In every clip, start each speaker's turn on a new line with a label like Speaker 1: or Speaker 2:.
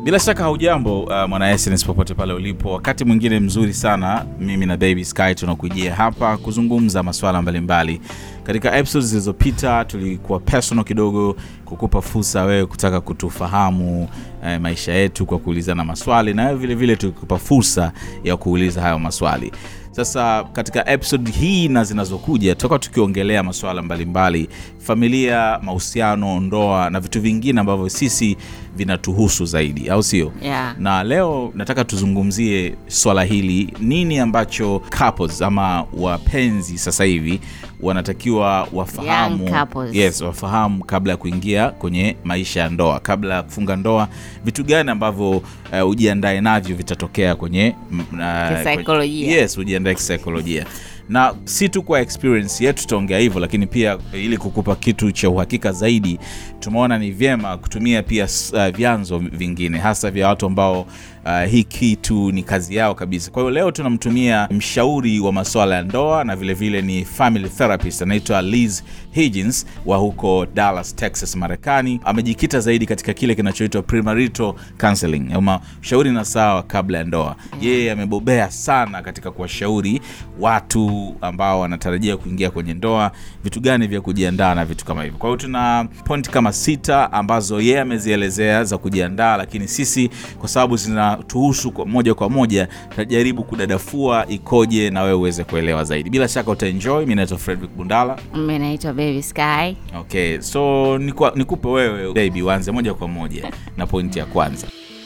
Speaker 1: Bila shaka haujambo, uh, mwana Essence popote pale ulipo. Wakati mwingine mzuri sana, mimi na Baby Sky tunakujia hapa kuzungumza masuala mbalimbali. Katika episodes zilizopita tulikuwa personal kidogo, kukupa fursa wewe kutaka kutufahamu eh, maisha yetu kwa kuulizana maswali, na wewe vile vile tulikupa fursa ya kuuliza hayo maswali. Sasa katika episode hii na zinazokuja tutakuwa tukiongelea masuala mbalimbali, familia, mahusiano, ndoa na vitu vingine ambavyo sisi vinatuhusu zaidi, au sio?
Speaker 2: Yeah.
Speaker 1: Na leo nataka tuzungumzie swala hili, nini ambacho couples ama wapenzi sasa hivi wanatakiwa wafahamu,
Speaker 2: Young couples.
Speaker 1: yes, wafahamu kabla ya kuingia kwenye maisha ya ndoa, kabla ya kufunga ndoa, vitu gani ambavyo uh, ujiandae navyo vitatokea kwenye mm, uh,
Speaker 2: Kisaikolojia.
Speaker 1: kwenye- yes, ujiandae kisaikolojia na si tu kwa experience yetu tutaongea hivyo, lakini pia ili kukupa kitu cha uhakika zaidi, tumeona ni vyema kutumia pia uh, vyanzo vingine hasa vya watu ambao uh, hii kitu ni kazi yao kabisa. Kwa hiyo leo tunamtumia mshauri wa masuala ya ndoa na vilevile vile ni family therapist anaitwa Liz Higgins wa huko Dallas, Texas, Marekani. Amejikita zaidi katika kile kinachoitwa premarital counseling ama ushauri na sawa kabla ya ndoa. Yeye amebobea sana katika kuwashauri watu ambao wanatarajia kuingia kwenye ndoa, vitu gani vya kujiandaa na vitu kama hivyo. Kwa hiyo tuna point kama sita ambazo yeye amezielezea za kujiandaa, lakini sisi kwa sababu zinatuhusu kwa moja kwa moja tutajaribu kudadafua ikoje na wewe uweze kuelewa zaidi. Bila shaka utaenjoy. Mimi naitwa Frederick Bundala.
Speaker 2: Mimi naitwa Baby Sky.
Speaker 1: Okay, so nikwa- nikupe wewe baby, uanze moja kwa moja na pointi ya kwanza.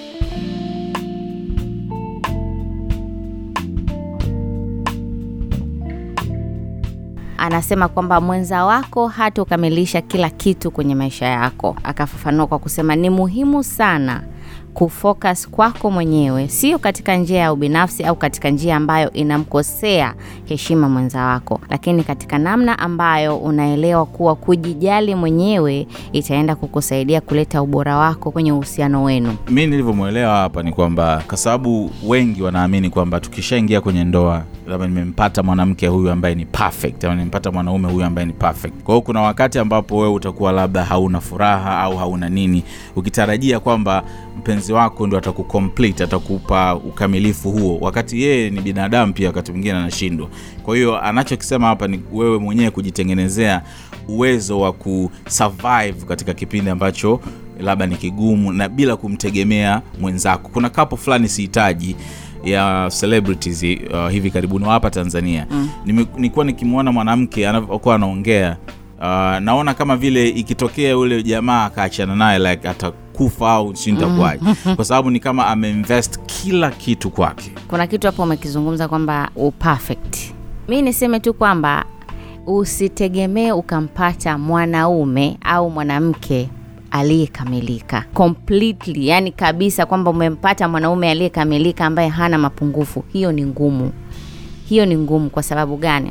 Speaker 2: Anasema kwamba mwenza wako hatukamilisha kila kitu kwenye maisha yako. Akafafanua kwa kusema ni muhimu sana kufocus kwako mwenyewe, sio katika njia ya ubinafsi au katika njia ambayo inamkosea heshima mwenza wako, lakini katika namna ambayo unaelewa kuwa kujijali mwenyewe itaenda kukusaidia kuleta ubora wako kwenye uhusiano wenu.
Speaker 1: mi nilivyomwelewa hapa ni kwamba kwa sababu wengi wanaamini kwamba tukishaingia kwenye ndoa labda nimempata mwanamke huyu ambaye ni perfect ama nimempata mwanaume huyu ambaye ni perfect kwa hiyo kuna wakati ambapo wewe utakuwa labda hauna furaha au hauna nini ukitarajia kwamba mpenzi wako ndo atakucomplete atakupa ukamilifu huo wakati yeye ni binadamu pia wakati mwingine anashindwa kwa hiyo anachokisema hapa ni wewe mwenyewe kujitengenezea uwezo wa kusurvive katika kipindi ambacho labda ni kigumu na bila kumtegemea mwenzako kuna kapo fulani sihitaji ya celebrities uh, hivi karibuni wa hapa tanzania mm. nilikuwa nikimwona mwanamke anavyokuwa anaongea uh, naona kama vile ikitokea yule jamaa akaachana naye like atakufa au si nitakuwaje kwa sababu ni kama ameinvest kila kitu kwake
Speaker 2: kuna kitu hapo umekizungumza kwamba uperfect mi niseme tu kwamba usitegemee ukampata mwanaume au mwanamke aliyekamilika completely yani kabisa kwamba umempata mwanaume aliyekamilika ambaye hana mapungufu hiyo ni ngumu hiyo ni ngumu kwa sababu gani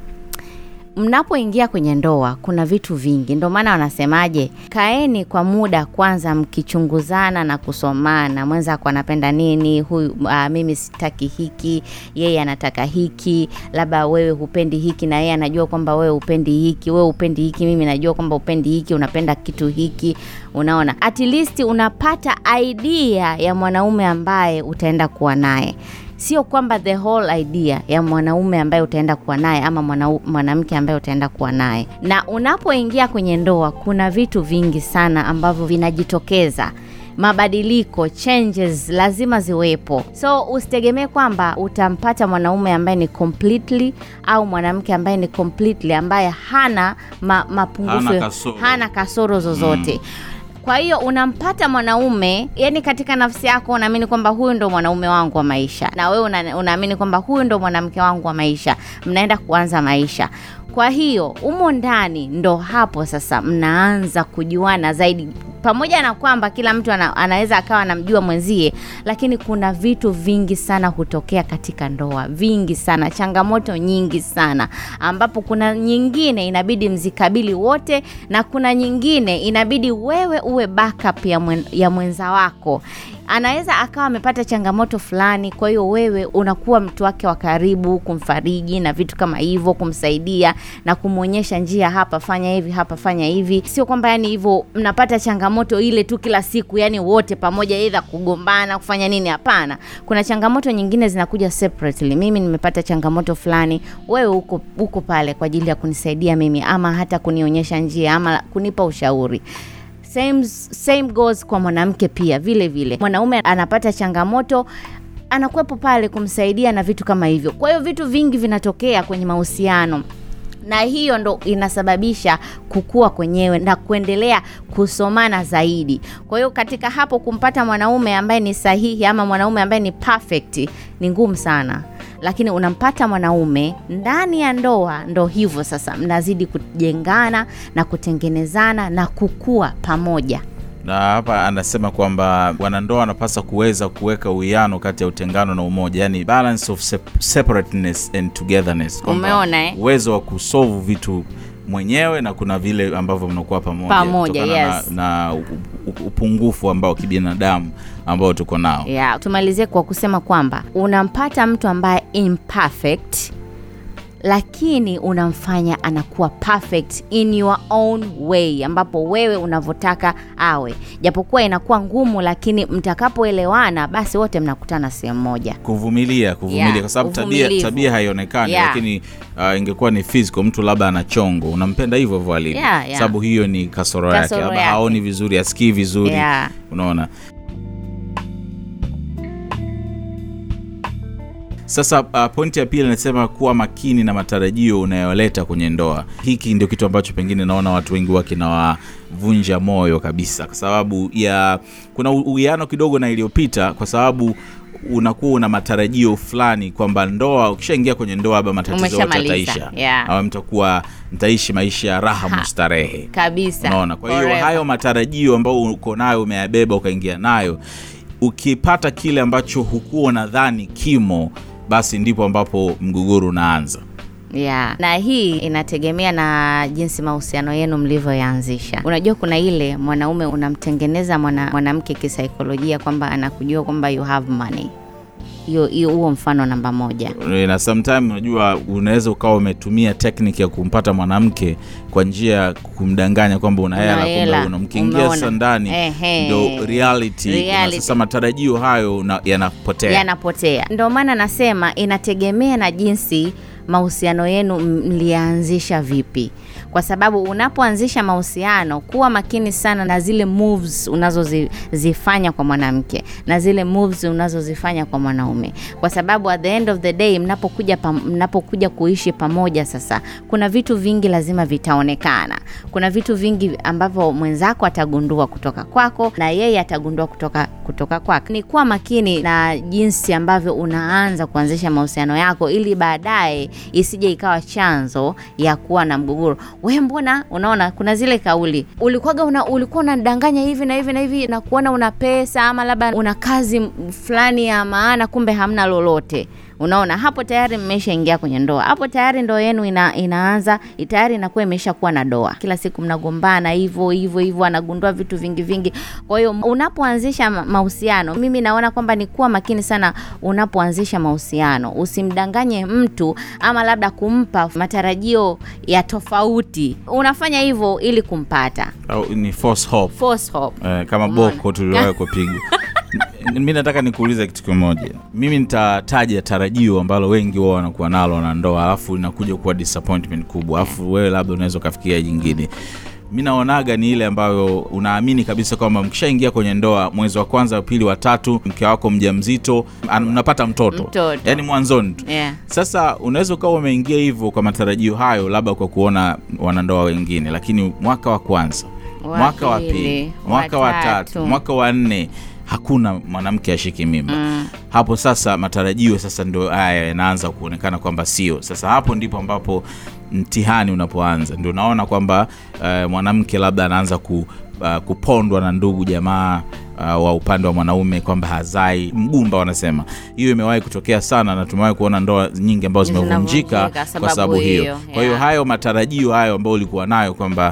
Speaker 2: mnapoingia kwenye ndoa kuna vitu vingi ndio maana wanasemaje kaeni kwa muda kwanza mkichunguzana na kusomana mwenzako anapenda nini huyu uh, mimi sitaki hiki yeye anataka hiki labda wewe hupendi hiki na yeye anajua kwamba wewe hupendi hiki wewe hupendi hiki mimi najua kwamba upendi hiki unapenda kitu hiki unaona at least unapata idea ya mwanaume ambaye utaenda kuwa naye sio kwamba the whole idea ya mwanaume ambaye utaenda kuwa naye ama mwanau- mwanamke ambaye utaenda kuwa naye na unapoingia kwenye ndoa kuna vitu vingi sana ambavyo vinajitokeza mabadiliko changes lazima ziwepo so usitegemee kwamba utampata mwanaume ambaye ni completely au mwanamke ambaye ni completely ambaye hana ma, mapungufu
Speaker 1: Hana kasoro.
Speaker 2: hana kasoro zozote mm. kwa hiyo unampata mwanaume yani katika nafsi yako unaamini kwamba huyu ndo mwanaume wangu wa maisha na wewe una, unaamini kwamba huyu ndo mwanamke wangu wa maisha mnaenda kuanza maisha kwa hiyo umo ndani ndo hapo sasa mnaanza kujuana zaidi pamoja na kwamba kila mtu ana, anaweza akawa anamjua mwenzie lakini kuna vitu vingi sana hutokea katika ndoa vingi sana changamoto nyingi sana ambapo kuna nyingine inabidi mzikabili wote na kuna nyingine inabidi wewe uwe backup ya, mwen, ya mwenza wako anaweza akawa amepata changamoto fulani, kwa hiyo wewe unakuwa mtu wake wa karibu, kumfariji na vitu kama hivyo, kumsaidia na kumwonyesha njia, hapa fanya hivi, hapa fanya hivi. Sio kwamba yani hivyo mnapata changamoto ile tu kila siku, yani wote pamoja, aidha kugombana, kufanya nini. Hapana, kuna changamoto nyingine zinakuja separately. Mimi nimepata changamoto fulani, wewe uko uko pale kwa ajili ya kunisaidia mimi, ama hata kunionyesha njia, ama kunipa ushauri. Same, same goes kwa mwanamke pia vile vile. Mwanaume anapata changamoto anakuwepo pale kumsaidia na vitu kama hivyo. Kwa hiyo vitu vingi vinatokea kwenye mahusiano na hiyo ndo inasababisha kukua kwenyewe na kuendelea kusomana zaidi. Kwa hiyo katika hapo kumpata mwanaume ambaye ni sahihi ama mwanaume ambaye ni perfect ni ngumu sana, lakini unampata mwanaume ndani ya ndoa, ndo hivyo sasa, mnazidi kujengana na kutengenezana na kukua pamoja.
Speaker 1: na hapa anasema kwamba wanandoa wanapaswa kuweza kuweka uwiano kati ya utengano na umoja, yani balance of sep- separateness and togetherness. Kwamba
Speaker 2: Umeona, eh?
Speaker 1: uwezo wa kusolve vitu mwenyewe na kuna vile ambavyo mnakuwa pamoja,
Speaker 2: Pamoja,
Speaker 1: kutokana
Speaker 2: yes.
Speaker 1: na, na u- u- upungufu ambao kibinadamu ambao tuko nao.
Speaker 2: Yeah, tumalizie kwa kusema kwamba unampata mtu ambaye imperfect lakini unamfanya anakuwa perfect in your own way, ambapo wewe unavyotaka awe, japokuwa inakuwa ngumu, lakini mtakapoelewana, basi wote mnakutana sehemu moja.
Speaker 1: kuvumilia kuvumilia
Speaker 2: Yeah,
Speaker 1: kwa sababu tabia,
Speaker 2: uvumilivu.
Speaker 1: tabia haionekani
Speaker 2: Yeah.
Speaker 1: lakini uh, ingekuwa ni physical mtu labda ana chongo unampenda hivyo hivyo alivyo
Speaker 2: Yeah, yeah.
Speaker 1: sababu hiyo ni kasoro, yake
Speaker 2: Kasoro
Speaker 1: labda
Speaker 2: yake.
Speaker 1: haoni vizuri asikii vizuri
Speaker 2: Yeah.
Speaker 1: unaona sasa uh, pointi ya pili anasema kuwa makini na matarajio unayoleta kwenye ndoa hiki ndio kitu ambacho pengine naona watu wengi wa kinawavunja moyo kabisa kwa sababu ya kuna u- uwiano kidogo na iliyopita kwa sababu unakuwa una matarajio fulani kwamba ndoa ukishaingia kwenye ndoa labda matatizo yote
Speaker 2: Umeshamaliza,
Speaker 1: yataisha
Speaker 2: yeah.
Speaker 1: au mtakuwa mtaishi maisha ya raha
Speaker 2: Ha.
Speaker 1: mustarehe
Speaker 2: Kabisa.
Speaker 1: unaona kwa hiyo
Speaker 2: Forever.
Speaker 1: hayo matarajio ambayo uko nayo umeyabeba ukaingia nayo ukipata kile ambacho hukuwa unadhani kimo basi ndipo ambapo mgogoro unaanza
Speaker 2: Yeah. Na hii inategemea na jinsi mahusiano yenu mlivyoyaanzisha. Unajua kuna ile mwanaume unamtengeneza mwana, mwanamke kisaikolojia kwamba anakujua kwamba you have money. Hiyo hiyo huo mfano namba moja.
Speaker 1: na sometime unajua unaweza ukawa umetumia technique ya kumpata mwanamke kwa njia ya kumdanganya kwamba una
Speaker 2: Una
Speaker 1: hela
Speaker 2: hela,
Speaker 1: kumbe unamkiingia
Speaker 2: umeona.
Speaker 1: sasa ndani
Speaker 2: Ehe.
Speaker 1: ndo reality, na
Speaker 2: Reality.
Speaker 1: sasa matarajio hayo una- yanapotea
Speaker 2: Yanapotea. Ndio maana nasema inategemea na jinsi mahusiano yenu mlianzisha vipi, kwa sababu unapoanzisha mahusiano, kuwa makini sana na zile moves unazozifanya kwa mwanamke na zile moves unazozifanya kwa mwanaume, kwa sababu at the end of the day mnapokuja pam, mnapokuja kuishi pamoja, sasa kuna vitu vingi lazima vitaonekana. Kuna vitu vingi ambavyo mwenzako atagundua kutoka kwako na yeye atagundua kutoka kutoka kwake. Ni kuwa makini na jinsi ambavyo unaanza kuanzisha mahusiano yako, ili baadaye isije ikawa chanzo ya kuwa na mgogoro. We, mbona unaona kuna zile kauli ulikuwaga una, ulikuwa unadanganya hivi na hivi na hivi na kuona una pesa ama labda una kazi m- fulani ya maana, kumbe hamna lolote. Unaona, hapo tayari mmeshaingia kwenye ndoa, hapo tayari ndoa yenu ina, inaanza tayari inakuwa imesha kuwa na doa. Kila siku mnagombana hivyo hivyo hivyo, anagundua vitu vingi vingi. Kwa hiyo unapoanzisha ma- mahusiano, mimi naona kwamba ni kuwa makini sana unapoanzisha mahusiano, usimdanganye mtu ama labda kumpa matarajio ya tofauti. Unafanya hivyo ili kumpata
Speaker 1: au ni false hope
Speaker 2: false hope.
Speaker 1: Eh, kama
Speaker 2: Umeona?
Speaker 1: boko tuliwahi kupigwa N- mi nataka nikuulize kitu kimoja mimi nitataja tarajio ambalo wengi wao wanakuwa nalo na ndoa alafu inakuja kuwa disappointment kubwa alafu wewe labda unaweza ukafikiria jingine mi naonaga ni ile ambayo unaamini kabisa kwamba mkishaingia kwenye ndoa mwezi wa kwanza wa pili wa tatu mke wako mja mzito mnapata mtoto,
Speaker 2: Mtoto.
Speaker 1: yaani mwanzoni tu
Speaker 2: Yeah.
Speaker 1: sasa unaweza ukawa umeingia hivyo kwa matarajio hayo labda kwa kuona wanandoa wengine lakini mwaka wa kwanza
Speaker 2: Wa
Speaker 1: mwaka wa
Speaker 2: pili,
Speaker 1: pili
Speaker 2: wa
Speaker 1: mwaka wa
Speaker 2: tatu.
Speaker 1: tatu mwaka wa nne hakuna mwanamke ashiki mimba hapo sasa matarajio sasa ndio haya yanaanza kuonekana kwamba sio sasa hapo ndipo ambapo mtihani unapoanza ndio unaona kwamba uh, mwanamke labda anaanza ku, uh, kupondwa na ndugu jamaa uh, wa upande wa mwanaume kwamba hazai mgumba wanasema hiyo imewahi kutokea sana na tumewahi kuona ndoa nyingi ambazo zimevunjika
Speaker 2: Zinavunjika
Speaker 1: kwa
Speaker 2: sababu
Speaker 1: sababu hiyo
Speaker 2: hiyo,
Speaker 1: kwa hiyo
Speaker 2: yeah.
Speaker 1: hayo matarajio hayo ambayo ulikuwa nayo kwamba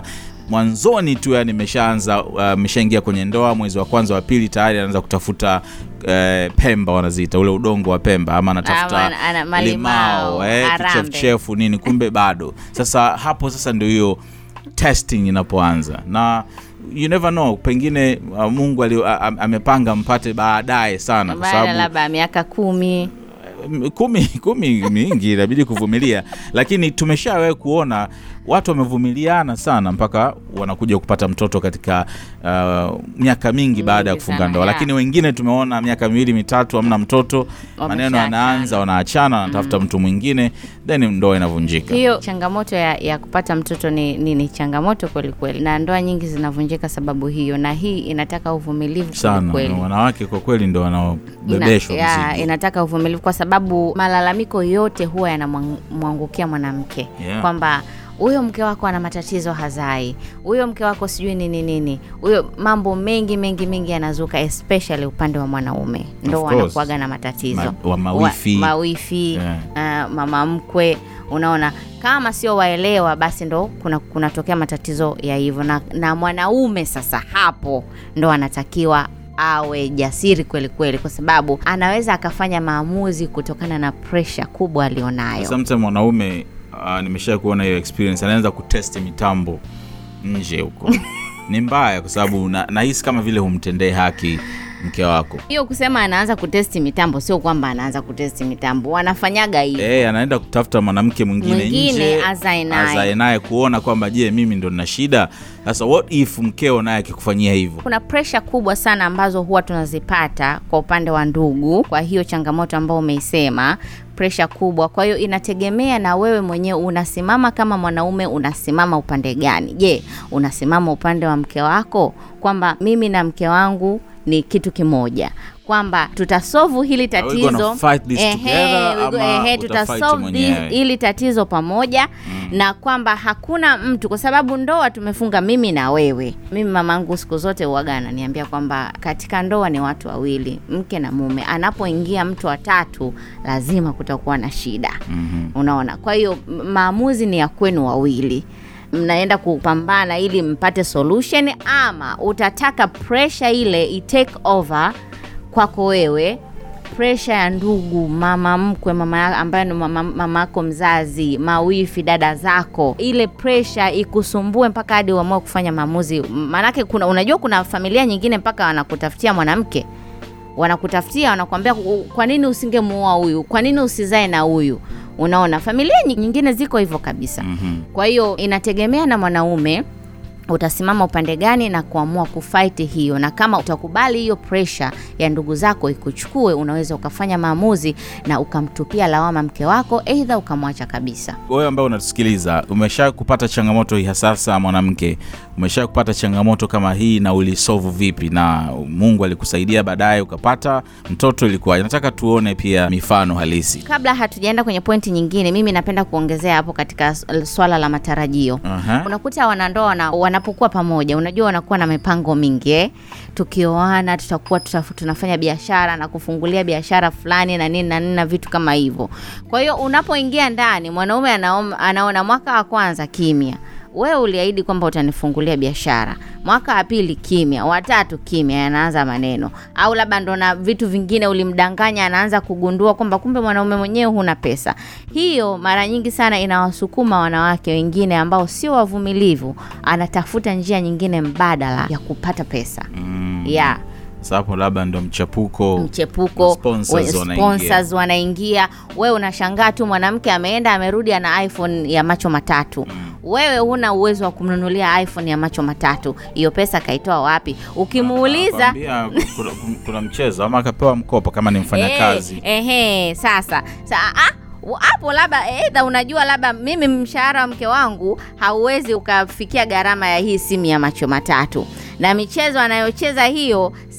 Speaker 1: mwanzoni tu yani imeshaanza ameshaingia kwenye ndoa mwezi wa kwanza wa pili tayari anaanza kutafuta eh, pemba wanaziita ule udongo wa pemba ama anatafuta
Speaker 2: Ama ana- malimao,
Speaker 1: limao eh,
Speaker 2: arambe.
Speaker 1: kichefuchefu nini kumbe bado sasa hapo sasa ndio hiyo testing inapoanza na you never know pengine uh, mungu ali, a, a, amepanga mpate baadaye sana kwa
Speaker 2: baada
Speaker 1: sababu
Speaker 2: labda ya miaka kumi
Speaker 1: M- kumi kumi mingi inabidi kuvumilia lakini tumeshawahi kuona watu wamevumiliana sana mpaka wanakuja kupata mtoto katika uh, miaka mingi baada ya
Speaker 2: Mingi
Speaker 1: kufunga
Speaker 2: sana,
Speaker 1: ndoa
Speaker 2: yeah.
Speaker 1: lakini wengine tumeona miaka miwili mitatu hamna mtoto maneno
Speaker 2: Wameshaachana.
Speaker 1: yanaanza wanaachana wanatafuta mtu mwingine then ndoa inavunjika
Speaker 2: hiyo changamoto ya, ya kupata mtoto ni, ni, ni changamoto kweli kweli na ndoa nyingi zinavunjika sababu hiyo na hii inataka uvumilivu kweli
Speaker 1: sana
Speaker 2: kweli
Speaker 1: na wanawake kwa kweli ndo
Speaker 2: Ina-
Speaker 1: wanaobebeshwa
Speaker 2: ya,
Speaker 1: mzigo
Speaker 2: inataka uvumilivu kwa sababu malalamiko yote huwa yanamwangukia mwanamke
Speaker 1: Yeah.
Speaker 2: kwamba huyo mke wako ana matatizo hazai huyo mke wako sijui nini nini huyo mambo mengi mengi mengi yanazuka especially upande wa mwanaume ndo
Speaker 1: course.
Speaker 2: wanakuaga na matatizo
Speaker 1: Ma- wa mawifi.
Speaker 2: wa, mawifi
Speaker 1: Yeah.
Speaker 2: uh, mama mkwe unaona kama sio waelewa basi ndo kuna kunatokea matatizo ya hivyo na, na mwanaume sasa hapo ndo anatakiwa awe jasiri kweli kweli kwa sababu anaweza akafanya maamuzi kutokana na presha kubwa alionayo
Speaker 1: sometimes mwanaume uh, nimesha kuona hiyo experience anaanza kutesti mitambo nje huko ni mbaya kwa sababu na- nahisi kama vile humtendee haki mke wako
Speaker 2: hiyo kusema anaanza kutesti mitambo sio kwamba anaanza kutesti mitambo wanafanyaga hivi
Speaker 1: Eh, anaenda kutafuta mwanamke mwingine
Speaker 2: Mwingine
Speaker 1: nje
Speaker 2: azae naye.
Speaker 1: azae naye kuona kwamba je mimi ndo nina shida sasa what if mkeo naye akikufanyia hivyo
Speaker 2: kuna presha kubwa sana ambazo huwa tunazipata kwa upande wa ndugu kwa hiyo changamoto ambayo umeisema presha kubwa kwa hiyo inategemea na wewe mwenyewe unasimama kama mwanaume unasimama upande gani je unasimama upande wa mke wako kwamba mimi na mke wangu ni kitu kimoja kwamba tutasovu hili
Speaker 1: Are we gonna
Speaker 2: tatizo
Speaker 1: fight this together
Speaker 2: we go-
Speaker 1: ama
Speaker 2: ehe,
Speaker 1: utafight
Speaker 2: tutasolve
Speaker 1: mwenyewe?
Speaker 2: this- hili tatizo pamoja mm. na kwamba hakuna mtu kwa sababu ndoa tumefunga mimi na wewe mimi mamangu siku zote uwaga ananiambia kwamba katika ndoa ni watu wawili mke na mume anapoingia mtu wa tatu lazima kutakuwa na shida
Speaker 1: mm-hmm.
Speaker 2: unaona kwa hiyo m- maamuzi ni ya kwenu wawili mnaenda kupambana ili mpate solution ama utataka pressure ile itake over kwako wewe presha ya ndugu mama mkwe mama ya- ambaye ni mama mama yako mzazi mawifi dada zako ile presha ikusumbue mpaka hadi uamue kufanya maamuzi maanake kuna unajua kuna familia nyingine mpaka wanakutafutia mwanamke wanakutafutia wanakuambia "Ku- kwa nini usingemuoa huyu kwa nini usizae na huyu unaona familia nyi- nyingine ziko hivyo kabisa
Speaker 1: Mm-hmm.
Speaker 2: kwa hiyo inategemea na mwanaume utasimama upande gani na kuamua kufaiti hiyo na kama utakubali hiyo presha ya ndugu zako ikuchukue unaweza ukafanya maamuzi na ukamtupia lawama mke wako eidha ukamwacha kabisa
Speaker 1: wewe ambaye unatusikiliza umesha kupata changamoto hii sasa mwanamke umesha kupata changamoto kama hii na ulisovu vipi na mungu alikusaidia baadaye ukapata mtoto ilikuwa nataka tuone pia mifano halisi
Speaker 2: kabla hatujaenda kwenye pointi nyingine mimi napenda kuongezea hapo katika s- swala la matarajio
Speaker 1: Aha.
Speaker 2: unakuta wanandoa wana, wanapokuwa pamoja unajua wanakuwa na mipango mingi eh? tukioana tutakuwa tuta, tunafanya biashara na kufungulia biashara fulani na nini na nini na vitu kama hivyo kwa hiyo unapoingia ndani mwanaume anaom- anaona mwaka wa kwanza kimya wewe uliahidi kwamba utanifungulia biashara mwaka wa pili kimya watatu kimya yanaanza maneno au labda ndo na vitu vingine ulimdanganya anaanza kugundua kwamba kumbe mwanaume mwenyewe huna pesa hiyo mara nyingi sana inawasukuma wanawake wengine ambao sio wavumilivu anatafuta njia nyingine mbadala ya kupata pesa
Speaker 1: mm.
Speaker 2: yeah
Speaker 1: Sasa hapo labda ndo mchepuko
Speaker 2: mchepuko
Speaker 1: Sponsors
Speaker 2: we-
Speaker 1: wanaingia.
Speaker 2: sponsors wanaingia wewe unashangaa tu mwanamke ameenda amerudi ana iphone ya macho matatu wewe huna uwezo wa kumnunulia iphone ya macho matatu hiyo pesa kaitoa wapi ukimuuliza
Speaker 1: Akwambia kuna, kuna mchezo ama akapewa mkopo kama ni mfanyakazi
Speaker 2: Eh, ehe, sasa sa, ah, hapo labda edha unajua labda mimi mshahara wa mke wangu hauwezi ukafikia gharama ya hii simu ya macho matatu na michezo anayocheza hiyo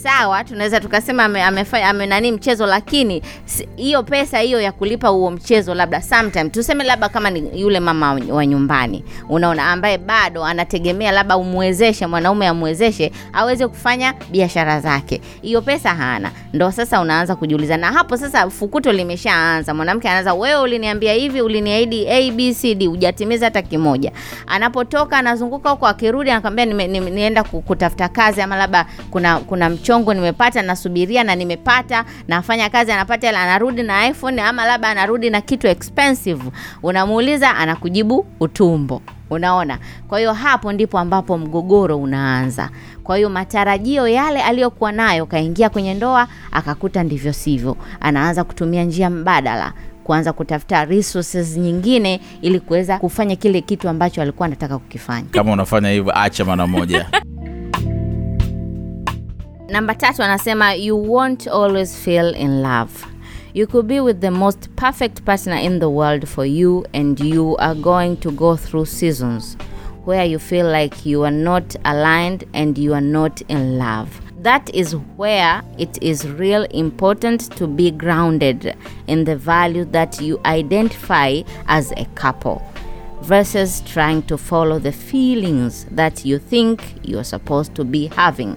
Speaker 2: sawa tunaweza tukasema ame, amefanya ame nani mchezo lakini si- hiyo pesa hiyo ya kulipa huo mchezo labda sometime tuseme labda kama ni yule mama wa- wa nyumbani unaona ambaye bado anategemea labda umwezeshe mwanaume amwezeshe aweze kufanya biashara zake hiyo pesa hana ndo sasa unaanza kujiuliza na hapo sasa fukuto limeshaanza mwanamke anaanza wewe uliniambia hivi uliniahidi abcd hujatimiza hata kimoja anapotoka anazunguka huko akirudi anakwambia nime, nime, nienda ku- kutafuta kazi ama labda kuna kuna mchongo nimepata nasubiria na nimepata nafanya kazi anapata hela anarudi na iphone ama labda anarudi na kitu expensive unamuuliza anakujibu utumbo unaona kwa hiyo hapo ndipo ambapo mgogoro unaanza kwa hiyo matarajio yale aliyokuwa nayo kaingia kwenye ndoa akakuta ndivyo sivyo anaanza kutumia njia mbadala kuanza kutafuta resources nyingine ili kuweza kufanya kile kitu ambacho alikuwa anataka kukifanya
Speaker 1: kama unafanya hivyo acha mara moja
Speaker 2: namba tatu anasema you won't always feel in love you could be with the most perfect partner in the world for you and you are going to go through seasons where you feel like you are not aligned and you are not in love that is where it is real important to be grounded in the value that you identify as a couple versus trying to follow the feelings that you think you're supposed to be having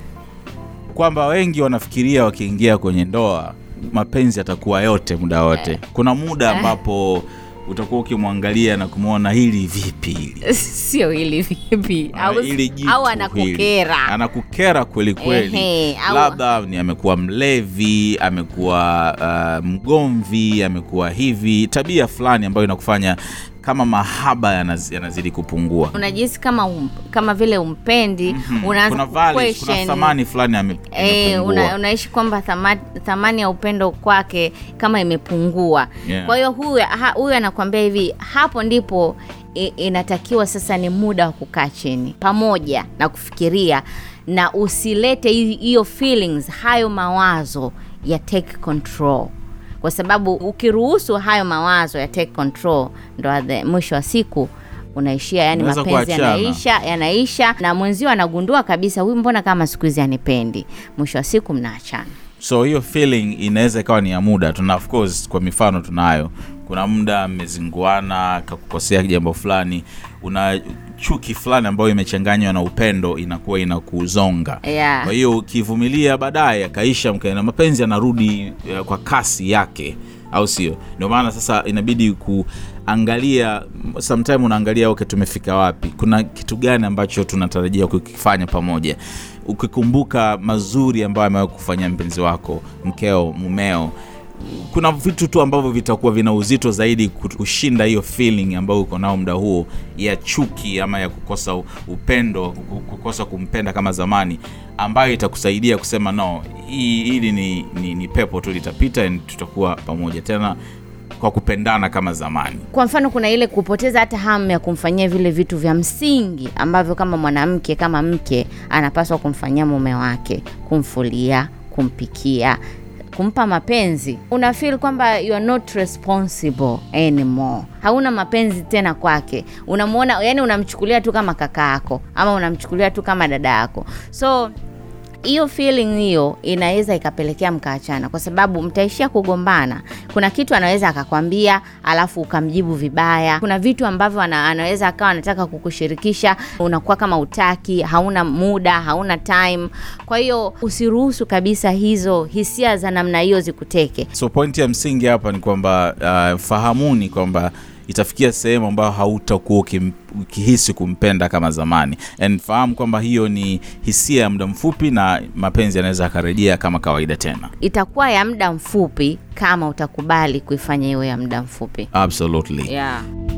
Speaker 1: kwamba wengi wanafikiria wakiingia kwenye ndoa mapenzi yatakuwa yote muda wote kuna muda ambapo utakuwa ukimwangalia na kumwona hili vipi hili
Speaker 2: sio hili vipi
Speaker 1: Ah,
Speaker 2: au,
Speaker 1: hili jitu
Speaker 2: au
Speaker 1: hili.
Speaker 2: anakukera
Speaker 1: anakukera kweli kweli
Speaker 2: Ehe, au-
Speaker 1: labda ni amekuwa mlevi amekuwa uh, mgomvi amekuwa hivi tabia fulani ambayo inakufanya kama mahaba yanaz, yanazidi kupungua
Speaker 2: unajihisi kama um, kama vile umpendi unaanza
Speaker 1: kuna values, kuna
Speaker 2: kuquestion.
Speaker 1: thamani fulani ame-
Speaker 2: Eh,
Speaker 1: imepungua.
Speaker 2: una, unaishi kwamba thama, thamani ya upendo kwake kama imepungua
Speaker 1: Yeah.
Speaker 2: kwa hiyo huyu ha- huyu anakuambia hivi hapo ndipo i, inatakiwa sasa ni muda wa kukaa chini pamoja na kufikiria na usilete hi- hiyo feelings hayo mawazo ya take control kwa sababu ukiruhusu hayo mawazo ya take control ndo at the- mwisho wa siku unaishia yani
Speaker 1: Unaweza
Speaker 2: mapenzi
Speaker 1: kuachana.
Speaker 2: yanaisha yanaisha yanaisha na mwenzio anagundua kabisa huyu mbona kama siku hizi anipendi mwisho wa siku mnaachana
Speaker 1: so hiyo feeling inaweza ikawa ni ya muda tuna of course kwa mifano tunayo kuna muda mmezinguana kakukosea jambo fulani una chuki fulani ambayo imechanganywa na upendo inakuwa inakuzonga
Speaker 2: Yeah.
Speaker 1: kwa hiyo ukivumilia baadaye akaisha mkaena mapenzi yanarudi eh, kwa kasi yake au sio ndio maana sasa inabidi kuangalia sometime unaangalia okay tumefika wapi kuna kitu gani ambacho tunatarajia kukifanya pamoja ukikumbuka mazuri ambayo amewahi kufanya mpenzi wako mkeo mumeo kuna vitu tu ambavyo vitakuwa vina uzito zaidi kushinda hiyo feeling ambayo uko nao muda huo ya chuki ama ya kukosa u- upendo ku- kukosa kumpenda kama zamani ambayo itakusaidia kusema no hii hili ni, ni, ni pepo tu litapita and tutakuwa pamoja tena kwa kupendana kama zamani
Speaker 2: kwa mfano kuna ile kupoteza hata hamu ya kumfanyia vile vitu vya msingi ambavyo kama mwanamke kama mke anapaswa kumfanyia mume wake kumfulia kumpikia kumpa mapenzi una feel kwamba you are not responsible anymore hauna mapenzi tena kwake unamuona yani unamchukulia tu kama kaka yako ama unamchukulia tu kama dada yako so hiyo feeling hiyo inaweza ikapelekea mkaachana kwa sababu mtaishia kugombana kuna kitu anaweza akakwambia alafu ukamjibu vibaya kuna vitu ambavyo ana, anaweza akawa anataka kukushirikisha unakuwa kama utaki hauna muda hauna time kwa hiyo usiruhusu kabisa hizo hisia za namna hiyo zikuteke
Speaker 1: so pointi ya msingi hapa ni kwamba uh, fahamuni kwamba itafikia sehemu ambayo hautakuwa ukim- ukihisi kumpenda kama zamani and fahamu kwamba hiyo ni hisia ya muda mfupi na mapenzi yanaweza akarejea kama kawaida tena
Speaker 2: itakuwa ya muda mfupi kama utakubali kuifanya hiyo ya muda mfupi
Speaker 1: absolutely
Speaker 2: yeah.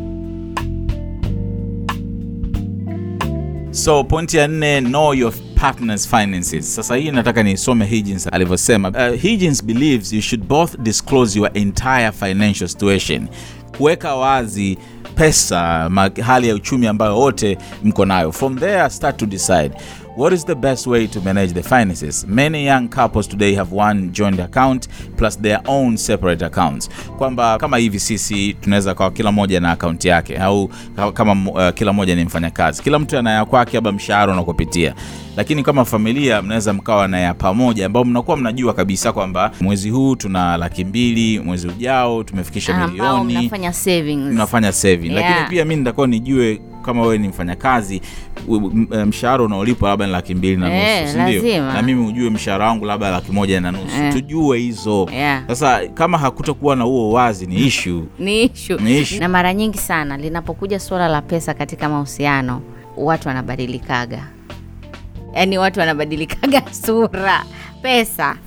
Speaker 1: so pointi ya nne know your partner's finances sasa hii nataka nisome higgins alivyosema uh, higgins believes you should both disclose your entire financial situation kuweka wazi pesa ma, hali ya uchumi ambayo wote mko nayo from there start to decide what is the best way to manage the finances many young couples today have one joint account plus their own separate accounts kwamba kama hivi sisi tunaweza kawa kila mmoja na akaunti yake au ka- kama uh, kila mmoja ni mfanyakazi kila mtu ana ya kwake labda mshahara unakopitia lakini kama familia mnaweza mkawa na ya pamoja ambao mnakuwa mnajua kabisa kwamba mwezi huu tuna laki mbili mwezi ujao tumefikisha
Speaker 2: ambao
Speaker 1: milioni
Speaker 2: mnafanya savings
Speaker 1: mnafanya saving
Speaker 2: Yeah.
Speaker 1: lakini pia mi nitakuwa nijue kama wewe ni mfanyakazi u- m- m- mshahara unaolipwa labda ni laki mbili na
Speaker 2: Eh,
Speaker 1: nusu sindio
Speaker 2: lazima.
Speaker 1: na mimi ujue mshahara wangu labda laki moja na nusu
Speaker 2: Eh.
Speaker 1: tujue hizo
Speaker 2: Yeah.
Speaker 1: sasa kama hakutakuwa na huo wazi ni ishu
Speaker 2: ni issue.
Speaker 1: Ni issue.
Speaker 2: na mara nyingi sana linapokuja suala la pesa katika mahusiano watu wanabadilikaga yaani watu wanabadilikaga sura pesa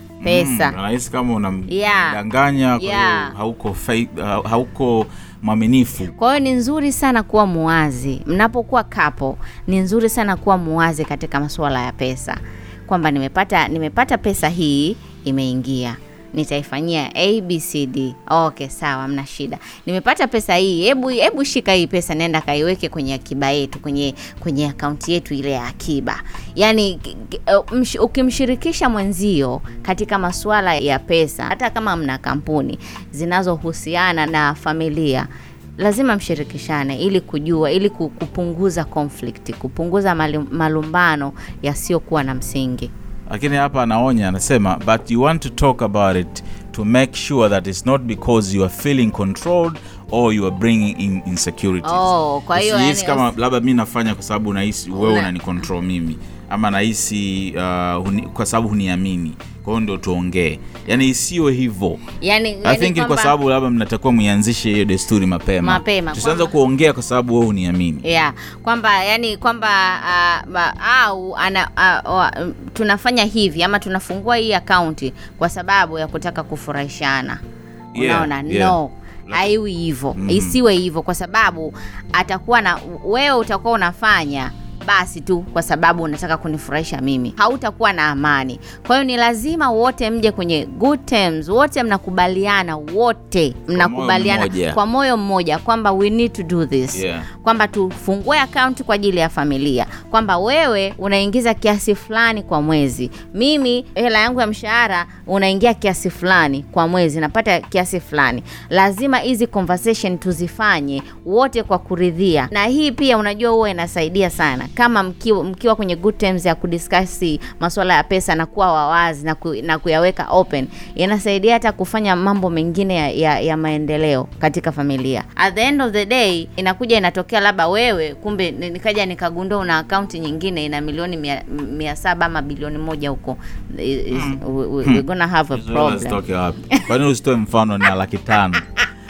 Speaker 2: pesa
Speaker 1: anahisi kama
Speaker 2: Yeah.
Speaker 1: unamdanganya kwa hiyo
Speaker 2: Yeah.
Speaker 1: hauko fai- ha- hauko mwaminifu
Speaker 2: kwa hiyo ni nzuri sana kuwa muwazi mnapokuwa kapo ni nzuri sana kuwa muwazi katika masuala ya pesa kwamba nimepata nimepata pesa hii imeingia nitaifanyia abcd okay sawa mna shida nimepata pesa hii hebu hebu shika hii pesa nenda kaiweke kwenye akiba yetu kwenye kwenye akaunti yetu ile ya akiba yaani ki- ki- uh, msh- ukimshirikisha mwenzio katika masuala ya pesa hata kama mna kampuni zinazohusiana na familia lazima mshirikishane ili kujua ili ku- kupunguza conflict kupunguza malu- malumbano yasiyokuwa na msingi
Speaker 1: lakini hapa anaonya anasema but you want to talk about it to make sure that it's not because you are feeling controlled or you are bringing in insecurities
Speaker 2: Oh, kwa hiyo
Speaker 1: Usihisi
Speaker 2: yani-
Speaker 1: kama labda mi nafanya kwa sababu nahisi wewe
Speaker 2: Una-
Speaker 1: unani control mimi ama nahisi uh, huni, kwa sababu huniamini kwa hiyo ndio tuongee yani isiwe hivyo
Speaker 2: yani,
Speaker 1: I
Speaker 2: yani
Speaker 1: think ni kwa
Speaker 2: kwamba-
Speaker 1: sababu labda mnatakiwa muianzishe hiyo desturi mapema
Speaker 2: Mapema,
Speaker 1: tusianze
Speaker 2: kwamba-
Speaker 1: kuongea kwa sababu wewe huniamini
Speaker 2: yeah kwamba yani kwamba uh, ba- au ana, uh, uh, tunafanya hivi ama tunafungua hii akaunti kwa sababu ya kutaka kufurahishana
Speaker 1: Yeah,
Speaker 2: unaona
Speaker 1: yeah.
Speaker 2: no haiwi hivyo
Speaker 1: Mhm.
Speaker 2: isiwe hivyo kwa sababu atakuwa na wewe utakuwa unafanya basi tu kwa sababu unataka kunifurahisha mimi hautakuwa na amani kwa hiyo ni lazima wote mje kwenye good terms wote mnakubaliana wote mnakubaliana
Speaker 1: mmoja.
Speaker 2: kwa moyo mmoja kwamba we need to do this
Speaker 1: Yeah.
Speaker 2: kwamba tufungue akaunti kwa ajili ya familia kwamba wewe unaingiza kiasi fulani kwa mwezi mimi hela yangu ya mshahara unaingia kiasi fulani kwa mwezi napata kiasi fulani lazima hizi conversation tuzifanye wote kwa kuridhia na hii pia unajua huwa inasaidia sana kama mkiwa, mkiwa kwenye good terms ya kudiskasi masuala ya pesa na kuwa wawazi na, ku, na kuyaweka open inasaidia hata kufanya mambo mengine ya, ya, ya maendeleo katika familia at the end of the day inakuja inatokea labda wewe kumbe ni- nikaja nikagundua una akaunti nyingine ina milioni mia, mia saba ama bilioni moja huko Is- is- we, we, we're gonna have a
Speaker 1: Hizo
Speaker 2: problem
Speaker 1: zitoke wapi? Kwa nini usitoe mfano na laki tano?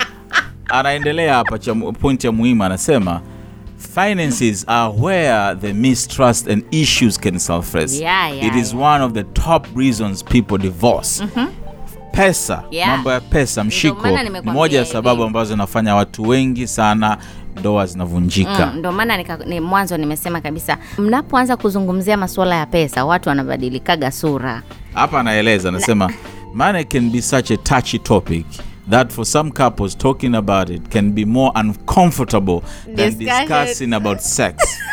Speaker 1: Anaendelea hapa cha point ya muhimu, anasema finances are where the mistrust and issues can surface.
Speaker 2: Yeah, yeah,
Speaker 1: It is
Speaker 2: yeah.
Speaker 1: one of the top reasons people divorce. Pesa,
Speaker 2: Yeah.
Speaker 1: mambo ya pesa, mshiko
Speaker 2: maana
Speaker 1: ni
Speaker 2: nimekwambia
Speaker 1: moja ya
Speaker 2: hivi.
Speaker 1: sababu ambazo zinafanya watu wengi sana ndoa zinavunjika.
Speaker 2: Mm, ndo maana nika- ni mwanzo nimesema kabisa mnapoanza kuzungumzia masuala ya pesa watu wanabadilikaga sura
Speaker 1: hapa anaeleza anasema money can be such a touchy topic that for some couples talking about it can be more uncomfortable than
Speaker 2: Discussion.
Speaker 1: discussing about sex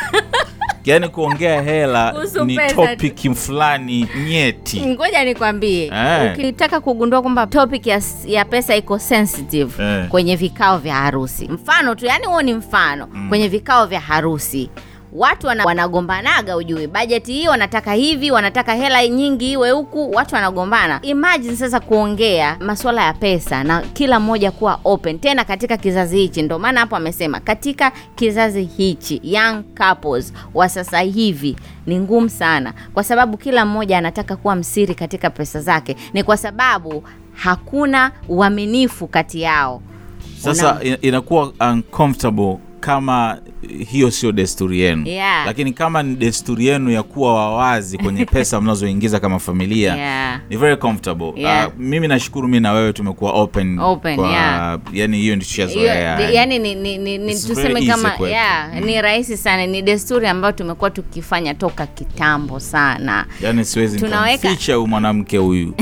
Speaker 1: yaani kuongea hela
Speaker 2: Kuhusu
Speaker 1: ni
Speaker 2: pesa
Speaker 1: topic fulani nyeti
Speaker 2: ngoja nikwambie
Speaker 1: Eh.
Speaker 2: ukitaka kugundua kwamba topic ya, ya pesa iko sensitive
Speaker 1: Eh.
Speaker 2: kwenye vikao vya harusi mfano tu yani huo ni mfano kwenye vikao vya harusi watu wana, wanagombanaga ujui bajeti hii wanataka hivi wanataka hela nyingi iwe huku watu wanagombana imagine sasa kuongea masuala ya pesa na kila mmoja kuwa open tena katika kizazi hichi ndo maana hapo amesema katika kizazi hichi young couples wa sasa hivi ni ngumu sana kwa sababu kila mmoja anataka kuwa msiri katika pesa zake ni kwa sababu hakuna uaminifu kati yao
Speaker 1: sasa
Speaker 2: Una-
Speaker 1: ina- inakuwa uncomfortable kama hiyo sio desturi yenu
Speaker 2: Yeah.
Speaker 1: lakini kama ni desturi yenu ya kuwa wawazi kwenye pesa mnazoingiza kama familia
Speaker 2: Yeah.
Speaker 1: ni very comfortable
Speaker 2: Yeah.
Speaker 1: uh, mimi nashukuru mi na wewe tumekuwa open,
Speaker 2: Open,
Speaker 1: kwa,
Speaker 2: yeah.
Speaker 1: yani hiyo ndio tushazoea
Speaker 2: Hiyo- yani ni, ni, ni, ni
Speaker 1: It's
Speaker 2: tuseme
Speaker 1: very
Speaker 2: kama
Speaker 1: easy kwetu.
Speaker 2: yeah, ni rahisi sana ni desturi ambayo tumekuwa tukifanya toka kitambo sana
Speaker 1: yani siwezi
Speaker 2: Tunaweka-
Speaker 1: nikamficha huyu mwanamke huyu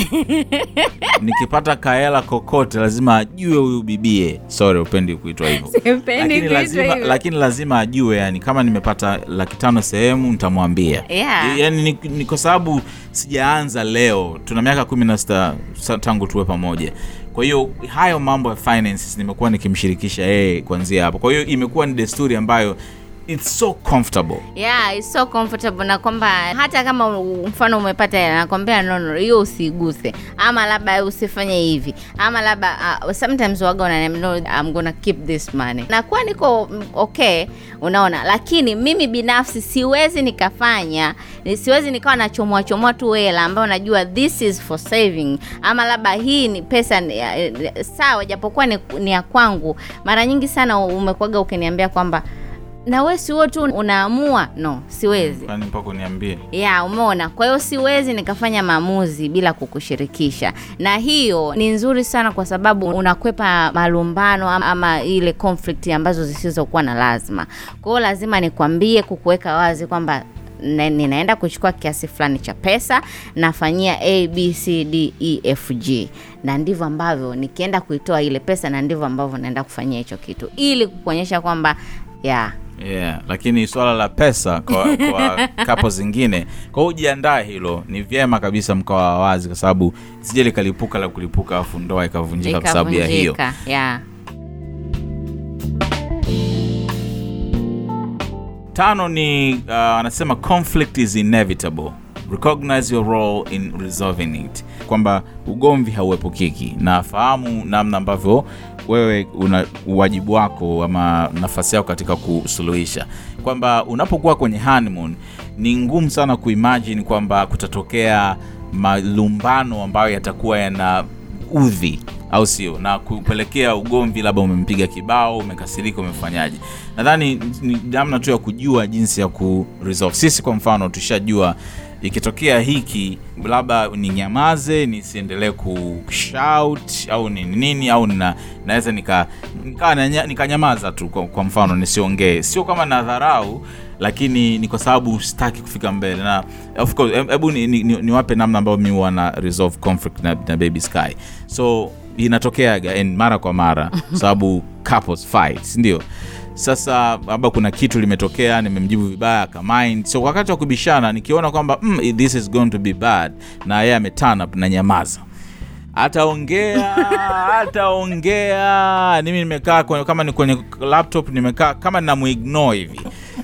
Speaker 1: nikipata kaela kokote lazima ajue huyu bibie sorry upendi kuitwa hivyo
Speaker 2: Sipendi
Speaker 1: lakini
Speaker 2: kuitwa
Speaker 1: lazima la, lakini lazima ajue yani kama nimepata laki tano sehemu nitamwambia
Speaker 2: Yeah.
Speaker 1: yani ni, ni kwa sababu sijaanza leo tuna miaka kumi na sita sa- tangu tuwe pamoja kwa hiyo hayo mambo ya finances nimekuwa nikimshirikisha yeye kuanzia hapo kwa hiyo imekuwa ni desturi ambayo it's so comfortable
Speaker 2: yeah it's so comfortable na kwamba hata kama u- mfano umepata hela nakwambia no no hiyo usiguse ama labda usifanye hivi ama labda uh, sometimes waga unaniambia no I'm gonna keep this money nakuwa niko mm, okay unaona lakini mimi binafsi siwezi nikafanya ni- siwezi nikawa nachomoa chomoa tu hela ambayo najua this is for saving ama labda hii ni pesa ni, eh, sawa japokuwa ni, ni ya kwangu mara nyingi sana umekwaga ukiniambia kwamba na we si wewe tu unaamua no siwezi
Speaker 1: kwani mpaka uniambie
Speaker 2: ya umeona kwa hiyo siwezi nikafanya maamuzi bila kukushirikisha na hiyo ni nzuri sana kwa sababu unakwepa malumbano ama, ama ile conflict ambazo zisizokuwa na lazima kwa hiyo lazima nikwambie kukuweka wazi kwamba na- ninaenda kuchukua kiasi fulani cha pesa nafanyia a b c d e f g na ndivyo ambavyo nikienda kuitoa ile pesa na ndivyo ambavyo naenda kufanyia hicho kitu ili kukuonyesha kwamba ya
Speaker 1: yeah lakini swala la pesa kwa, kwa kapo zingine kwa hiyo ujiandae hilo ni vyema kabisa mkawa wazi kwa sababu sije likalipuka la kulipuka afu ndoa ikavunjika kwa sababu ya hiyo
Speaker 2: ikavunjika ya
Speaker 1: tano ni uh, anasema conflict is inevitable recognize your role in resolving it kwamba ugomvi hauepukiki na fahamu namna ambavyo wewe una uwajibu wako ama nafasi yako katika kusuluhisha kwamba unapokuwa kwenye honeymoon ni ngumu sana kuimagine kwamba kutatokea malumbano ambayo yatakuwa yana udhi au sio na kupelekea ugomvi labda umempiga kibao umekasirika umefanyaje nadhani ni namna tu ya kujua jinsi ya ku resolve sisi kwa mfano tushajua ikitokea hiki labda ninyamaze nisiendelee kushout au ni nini au nina, naweza nika nika- nanya- nikanyamaza tu kwa, kwa mfano nisiongee sio kama nadharau lakini ni kwa sababu sitaki kufika mbele na of course he- hebu niwape ni, ni, niwape namna ambayo mi huwa na resolve conflict na, na baby sky so inatokeaga and mara kwa mara kwa sababu couples fight si ndio sasa labda kuna kitu limetokea nimemjibu vibaya akamind so wakati wa kubishana nikiona kwamba mm, this is going to be bad na yeye ameturn up na nyamaza ataongea ataongea mimi nimekaa kwenye- kama ni kwenye laptop nimekaa kama namuignore hivi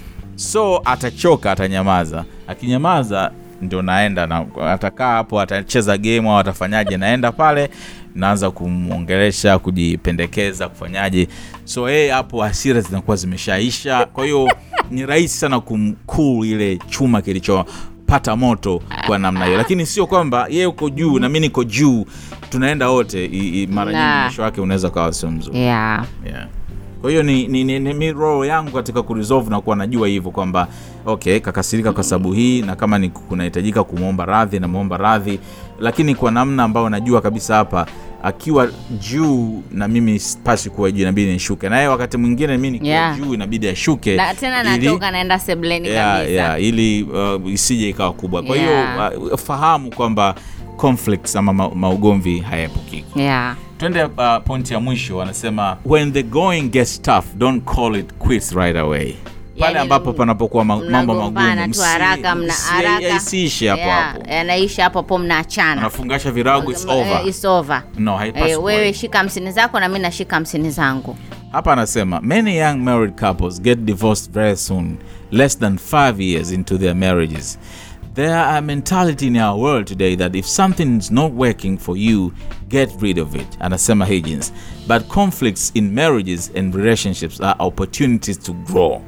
Speaker 1: so atachoka atanyamaza akinyamaza ndio naenda na atakaa hapo atacheza game au atafanyaje naenda pale naanza kumwongelesha kujipendekeza kufanyaje so yeye hapo hasira zinakuwa zimeshaisha kwa hiyo ni rahisi sana kumkuu ile chuma kilichopata moto kwa namna hiyo lakini sio kwamba yeye uko juu na mi niko juu tunaenda wote i- i- mara
Speaker 2: Na.
Speaker 1: nyingi mwisho wake unaweza kawa sio mzuri
Speaker 2: yeah.
Speaker 1: yeah. kwa hiyo ni, ni, ni, ni, ni role yangu katika kuresolve na kuwa najua hivyo kwamba okay kakasirika kwa sababu hii na kama ni kunahitajika kumwomba radhi namwomba radhi lakini kwa namna ambayo najua kabisa hapa akiwa juu na mimi sipasi kuwa juu inabidi nishuke naye wakati mwingine mi nikiwa
Speaker 2: Yeah.
Speaker 1: juu inabidi ashuke
Speaker 2: na tena
Speaker 1: ili-
Speaker 2: natoka naenda sebleni
Speaker 1: yeah,
Speaker 2: kabisa
Speaker 1: yeah, ili uh, isije ikawa kubwa kwa hiyo
Speaker 2: Yeah.
Speaker 1: uh, fahamu kwamba conflicts ama ma- maugomvi hayaepukiki
Speaker 2: yeah.
Speaker 1: twende uh, pointi ya mwisho anasema when the going gets tough don't call it quits right away pale
Speaker 2: Yani,
Speaker 1: ambapo panapokuwa ma- mambo
Speaker 2: mnagombana
Speaker 1: magumu
Speaker 2: tu
Speaker 1: msi-
Speaker 2: haraka mna
Speaker 1: msi-
Speaker 2: haraka
Speaker 1: isiishi hapo
Speaker 2: Yeah,
Speaker 1: hapo
Speaker 2: yanaisha hapo hapo mnaachana
Speaker 1: unafungasha virago is
Speaker 2: Eh,
Speaker 1: over
Speaker 2: it's over.
Speaker 1: no haipaswi
Speaker 2: Eh,
Speaker 1: kuwa
Speaker 2: wewe
Speaker 1: hivyo.
Speaker 2: shika hamsini zako na mi nashika hamsini zangu
Speaker 1: hapa anasema many young married couples get divorced very soon less than five years into their marriages there are a mentality in our world today that if something is not working for you get rid of it anasema higgins but conflicts in marriages and relationships are opportunities to grow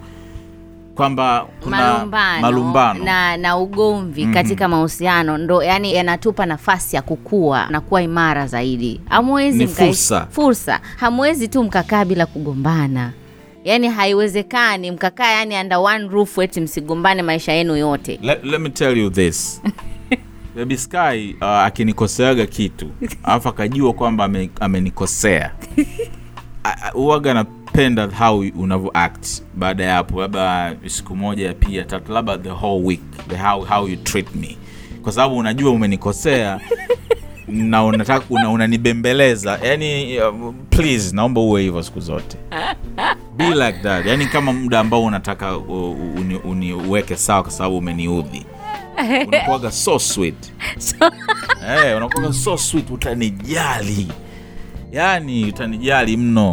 Speaker 1: kwamba kuna
Speaker 2: malumbano,
Speaker 1: malumbano.
Speaker 2: na na ugomvi katika mahusiano ndo yani yanatupa nafasi ya kukua na kuwa imara zaidi hamwezi
Speaker 1: Ni
Speaker 2: mkai-
Speaker 1: fursa.
Speaker 2: fursa hamwezi tu mkakaa bila kugombana yaani haiwezekani mkakaa yani under one roof eti msigombane maisha yenu yote
Speaker 1: let, let me tell you this baby sky uh, akinikoseaga kitu alafu akajua kwamba ame- amenikosea A- a- huwaga napenda how unavyo act baada ya hapo labda siku moja pia tatu labda the whole week the how, how you treat me kwa sababu unajua umenikosea na unataka una, unanibembeleza yani uh, please naomba uwe hivyo siku zote be like that yani kama muda ambao unataka u- u- uni- uniweke sawa kwa sababu umeniudhi unakuwaga so sweet hey, unakuwaga so sweet utanijali yani utanijali mno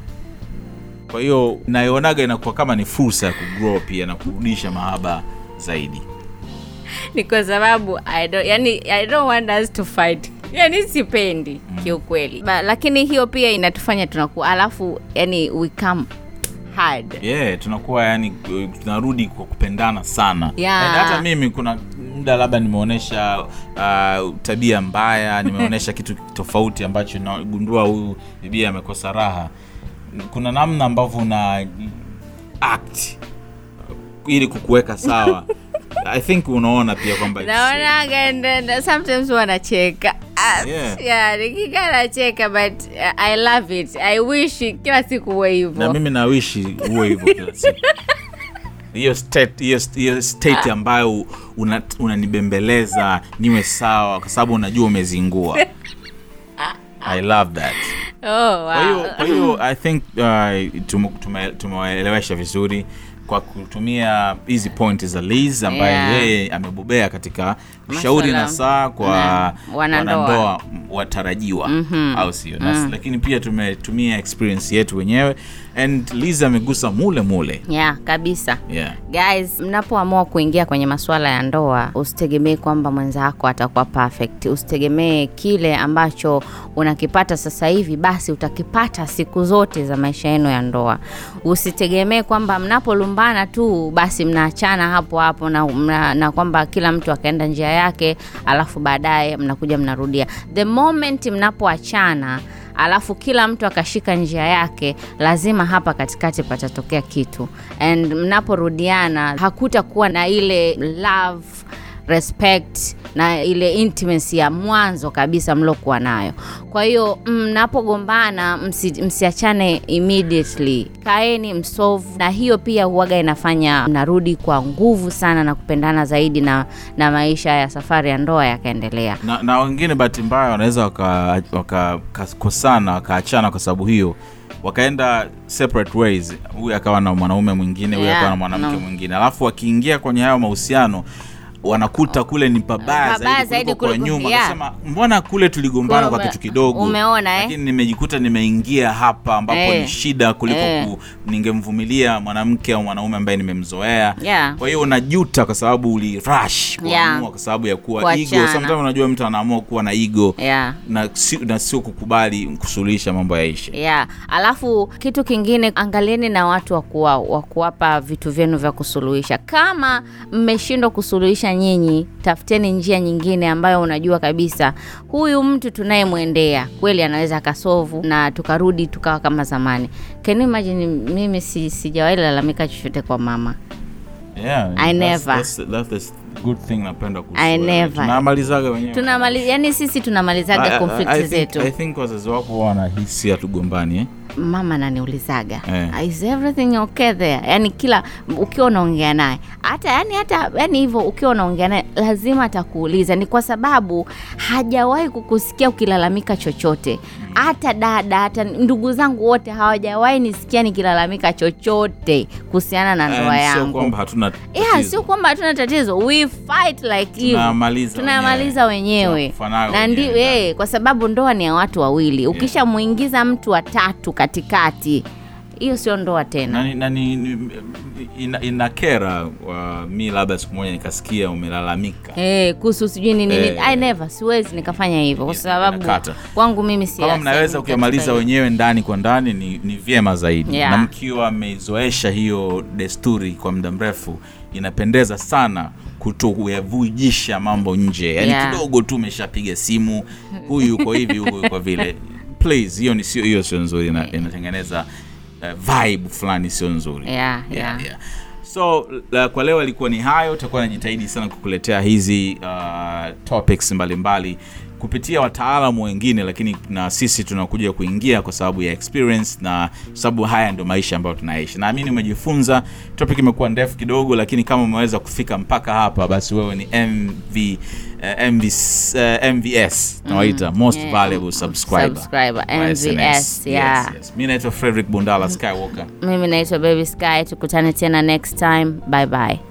Speaker 1: kwa hiyo naionaga inakuwa kama ni fursa ya kugrow pia na kurudisha mahaba zaidi
Speaker 2: ni kwa sababu I don't, yani, I don't want us to fight yani sipendi kiukweli Ba, lakini hiyo pia inatufanya tunakuwa alafu yani we come hard
Speaker 1: yeah tunakuwa yani uh, tunarudi kwa kupendana sana
Speaker 2: Yeah.
Speaker 1: And hata mimi kuna muda labda nimeonyesha uh, tabia mbaya nimeonyesha kitu tofauti ambacho nagundua huyu bibia amekosa raha kuna namna ambavyo una act ili kukuweka sawa i think unaona pia kwamba it's-
Speaker 2: naonaga and then sometimes wanacheka
Speaker 1: Yeah.
Speaker 2: yeah, nikikaa nacheka but uh, i love it i wish kila siku uwe
Speaker 1: na
Speaker 2: hivyo
Speaker 1: mimi nawishi huwe hivyo kila siku hiyo state, hiyo, hiyo state ambayo una- unanibembeleza niwe sawa kwa sababu unajua umezingua i love that
Speaker 2: oh,
Speaker 1: kwa hiyo
Speaker 2: wow.
Speaker 1: kwa hiyo i think uh, tume- tume- tumewaelewesha vizuri kwa kutumia hizi point za Liz ambaye
Speaker 2: Yeah.
Speaker 1: yeye amebobea katika ushauri na
Speaker 2: Maswala
Speaker 1: saa kwa
Speaker 2: na wanandoa.
Speaker 1: wanandoa watarajiwa au sio Na- lakini pia tumetumia experience yetu wenyewe and Liz amegusa mule mule
Speaker 2: yeah kabisa
Speaker 1: yeah.
Speaker 2: guys mnapoamua kuingia kwenye masuala ya ndoa usitegemee kwamba mwenzako atakuwa perfect usitegemee kile ambacho unakipata sasa hivi basi utakipata siku zote za maisha yenu ya ndoa usitegemee kwamba mnapolumbana tu basi mnaachana hapo hapo na, mna, na kwamba kila mtu akaenda njia yake alafu baadaye mnakuja mnarudia the moment mnapoachana alafu kila mtu akashika njia yake lazima hapa katikati patatokea kitu and mnaporudiana hakutakuwa na ile love respect na ile intimacy ya mwanzo kabisa mlokuwa nayo kwa hiyo mnapogombana msi, msiachane immediately kaeni msolve na hiyo pia huwaga inafanya mnarudi kwa nguvu sana na kupendana zaidi na, na maisha ya safari ya ndoa yakaendelea
Speaker 1: na, na wengine bahati mbaya wanaweza wakakosana waka, wakakosana, wakaachana kwa sababu hiyo wakaenda separate ways huyu akawa na mwanaume mwingine huyu
Speaker 2: Yeah,
Speaker 1: akawa na mwanamke
Speaker 2: no.
Speaker 1: mwingine alafu wakiingia kwenye hayo mahusiano wanakuta kule ni pabaya
Speaker 2: Pabaya
Speaker 1: zaidi
Speaker 2: zaidi
Speaker 1: kuliko kwa
Speaker 2: kuliko-
Speaker 1: nyuma
Speaker 2: yeah.
Speaker 1: Akasema, mbona kule tuligombana kwa
Speaker 2: Ume-
Speaker 1: kitu kidogo
Speaker 2: umeona, eh?
Speaker 1: lakini nimejikuta nimeingia hapa ambapo
Speaker 2: Eh.
Speaker 1: ni shida kuliko
Speaker 2: Eh.
Speaker 1: ku, ningemvumilia mwanamke au mwanaume ambaye nimemzoea
Speaker 2: Yeah.
Speaker 1: kwa hiyo unajuta kwa sababu ulirush kuamua
Speaker 2: Yeah.
Speaker 1: kwa sababu ya kuwa
Speaker 2: Kuachana.
Speaker 1: ego sometimes unajua mtu anaamua kuwa na ego
Speaker 2: yeah.
Speaker 1: na, si, na sio kukubali kusuluhisha mambo yaishe
Speaker 2: yeah. alafu kitu kingine angalieni na watu wa kuwa- wa kuwapa vitu vyenu vya kusuluhisha kama mmeshindwa kusuluhisha nyinyi tafuteni njia nyingine ambayo unajua kabisa huyu mtu tunayemwendea kweli anaweza akasovu na tukarudi tukawa kama zamani can you imagine mimi si, sijawahi lalamika chochote kwa mama
Speaker 1: yeah,
Speaker 2: I
Speaker 1: that's-
Speaker 2: never.
Speaker 1: that's- that's the good thing napenda kuhusu
Speaker 2: I
Speaker 1: wewe.
Speaker 2: never.
Speaker 1: tunamalizaga wenyewe
Speaker 2: tunamali yani sisi tunamalizaga
Speaker 1: I- I- I
Speaker 2: konflikti
Speaker 1: think-
Speaker 2: zetu
Speaker 1: I think wazazi wako huwa wanahisi hatugombani eh?
Speaker 2: mama ananiulizaga
Speaker 1: Eh.
Speaker 2: is everything okay there yani kila ukiwa unaongea naye hata yani hata yani hivyo ukiwa unaongea naye lazima atakuuliza ni kwa sababu hajawahi kukusikia ukilalamika chochote hata dada hata ndugu zangu wote hawajawahi nisikia nikilalamika chochote kuhusiana na ndoa
Speaker 1: And sio
Speaker 2: yangu
Speaker 1: kwamba hatuna
Speaker 2: yeah,
Speaker 1: tatizo.
Speaker 2: sio kwamba hatuna tatizo we fight like you
Speaker 1: Tunamaliza
Speaker 2: tunamaliza wenyewe
Speaker 1: Tunakufanaga
Speaker 2: na
Speaker 1: wenyewe.
Speaker 2: ndi, eh, kwa sababu ndoa ni ya watu wawili ukishamuingiza mtu wa tatu katikati hiyo sio ndoa tena
Speaker 1: na, na, ni, ni, ina, inakera wa, mi labda siku moja nikasikia umelalamika
Speaker 2: Eh, kuhusu sijui nini nini
Speaker 1: Eh.
Speaker 2: I never siwezi nikafanya hivyo kwa
Speaker 1: Yes,
Speaker 2: sababu
Speaker 1: inakata.
Speaker 2: kwangu mimi si
Speaker 1: kama mnaweza kuyamaliza wenyewe ndani kwa ndani ni, ni vyema zaidi
Speaker 2: Yeah.
Speaker 1: na mkiwa mmezoesha hiyo desturi kwa muda mrefu inapendeza sana kuto kuyavujisha mambo nje yaani
Speaker 2: Yeah.
Speaker 1: kidogo tu umeshapiga simu huyu yuko hivi huyu yuko vile please hiyo ni sio hiyo sio nzuri ina, inatengeneza uh, vibe fulani sio nzuri
Speaker 2: Yeah, yeah.
Speaker 1: so la, kwa leo ilikuwa ni hayo tutakuwa najitahidi sana kukuletea hizi uh, topics mbalimbali kupitia wataalamu wengine lakini na sisi tunakuja kuingia kwa sababu ya experience na sababu haya ndio maisha ambayo tunaishi naamini umejifunza topic imekuwa ndefu kidogo lakini kama umeweza kufika mpaka hapa basi wewe ni mv uh, MV, uh, mvs nawaita most
Speaker 2: yeah.
Speaker 1: valuable subscriber,
Speaker 2: Subscriber,
Speaker 1: wa
Speaker 2: MVS,
Speaker 1: SNS.
Speaker 2: yeah.
Speaker 1: yes, yes. mi naitwa frederick bundala skywalker
Speaker 2: mimi naitwa baby sky tukutane tena next time bye bye